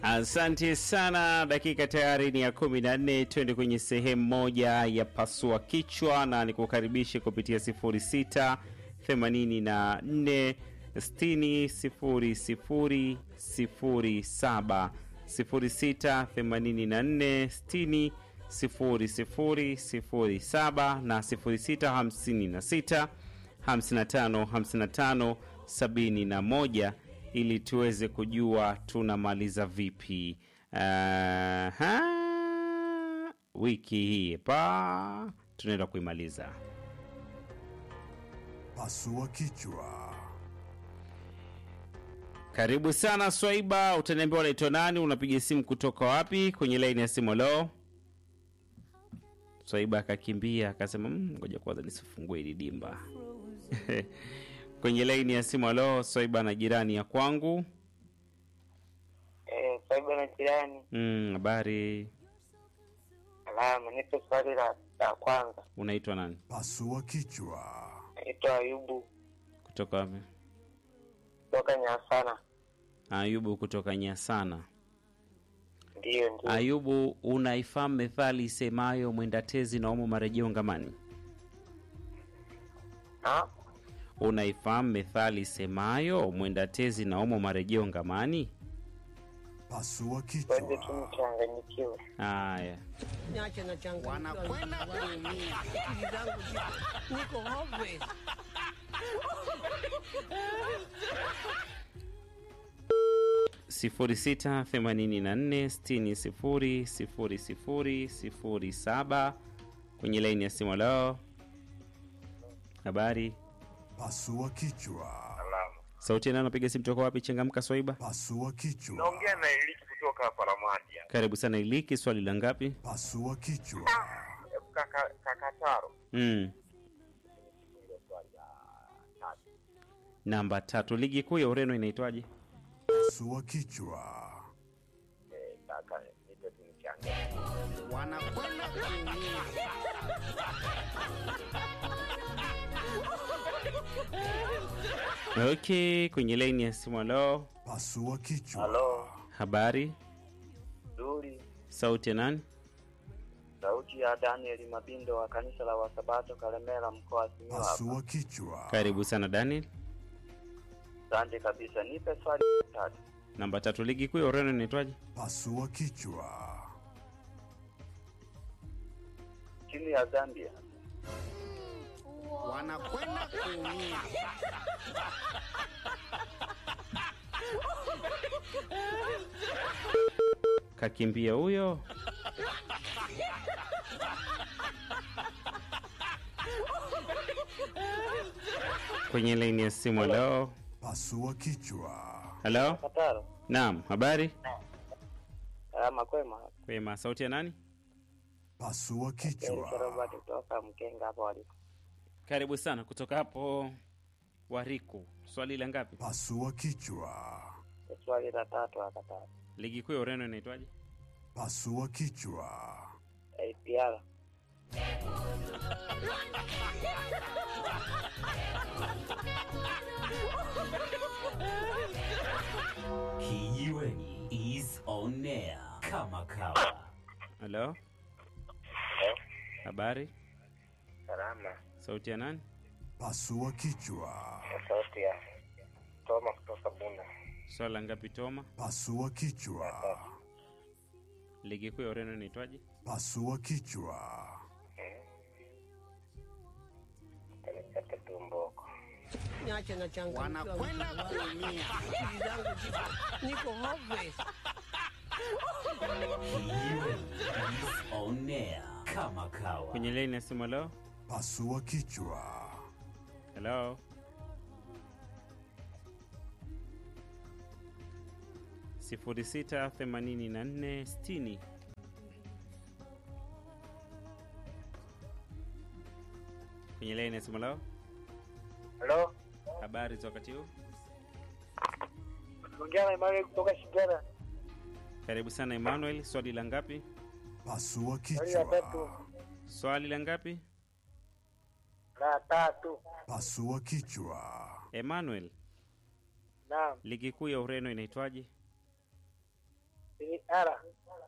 Asante sana. Dakika tayari ni ya kumi na nne. Twende kwenye sehemu moja ya pasua kichwa, na nikukaribishe kupitia 06 84 60 00 07 06 84 60 00 07 na 06 56 55 55 71 ili tuweze kujua tunamaliza vipi Aha, wiki hii pa tunaenda kuimaliza. Pasua kichwa. Karibu sana Swaiba, utaniambia unaitwa nani, unapiga simu kutoka wapi? Kwenye laini ya simu. Lo, Swaiba akakimbia akasema, "Mm, ngoja kwanza nisifungue hili dimba kwenye laini ya simu. Alo, Swaiba na jirani ya kwangu. Eh, Saiba na jirani. Mm, habari, Alama, nipe swali la, la kwanza. unaitwa nani, Pasua kichwa. Naitwa Ayubu kutoka wapi? kutoka Nyasana. Ayubu kutoka Nyasana. Ndiyo, ndiyo. Ayubu, unaifahamu methali isemayo mwenda tezi na umo marejeo ngamani? Ha? Unaifahamu methali isemayo mwenda tezi na umo marejeo ngamani? Pasua Ngoja tu kichwa. nichanganyikiwe. Haya, Niache na changamoto. Wanakwenda kuumia. Akili zangu ziko- niko hopeless. sifuri sita themanini na nne sitini sifuri sifuri sifuri sifuri saba kwenye laini ya simu. Leo habari, Pasua kichwa. Alama. sauti ya nani? Napiga simu toka wapi? Changamka Swaiba. Pasua kichwa. Naongea na Eliki kutoka hapa Ramadia. Karibu sana Iliki, swali la ngapi? Pasua kichwa. Kaka Kakataro. Mm. Namba tatu, ligi kuu ya Ureno inaitwaje? Pasua kichwa. Eh, kaka, nipe tu nichanganyikiwe. Wanakwenda kuumia. Okay, kwenye laini ya simu. Halo, Pasua kichwa. Halo, habari, Duri. sauti ya nani? Sauti ya Daniel Mabindo wa kanisa la Wasabato Kalemera mkoa wa Simiyu hapa. Pasua kichwa. Karibu sana Daniel. Asante kabisa. Nipe swali la tatu. Namba tatu, ligi kuu ya Ureno inaitwaje? Pasua kichwa. Timu ya Zambia. Wanakwenda kuumia. Kakimbia huyo. Kwenye laini ya simu. Halo, Pasua kichwa. halo, Kataro. naam, habari Alama kwema. kwema. Sauti ya nani? Pasua Eric kichwa. Robert kutoka Mkenga hapo waliko. Karibu sana kutoka hapo Wariku. Swali la ngapi? Pasua kichwa. Swali la tatu akataro. Ligi kuu ya Ureno inaitwaje? Pasua kichwa. APR. Kijiweni is on air kama kawa. Halo, habari, Salama. sauti ya nani? Pasua kichwa. Sauti ya Toma kutoka Bunda. Swali la ngapi Toma? Pasua kichwa. Ligi kuu ya Ureno inaitwaje? Pasua kichwa. Kanikate tumboko. Niache na changamoto. Wanakwenda kuumia. Akili zangu ziko- niko hopeless. Kijiweni is on air kama kawa. Kwenye laini ya simu. Halo, Pasua kichwa. halo, sifuri sita themanini na nne sitini kwenye laini ya simu. Halo, Halo. habari za wakati huu? Ongea na Emmanuel kutoka Shigera. Karibu sana Emmanuel, swali la ngapi? Pasua Swali la tatu. kichwa. Swali la ngapi? La tatu. Pasua kichwa. Emmanuel, Naam. ligi kuu ya Ureno inaitwaje? ni R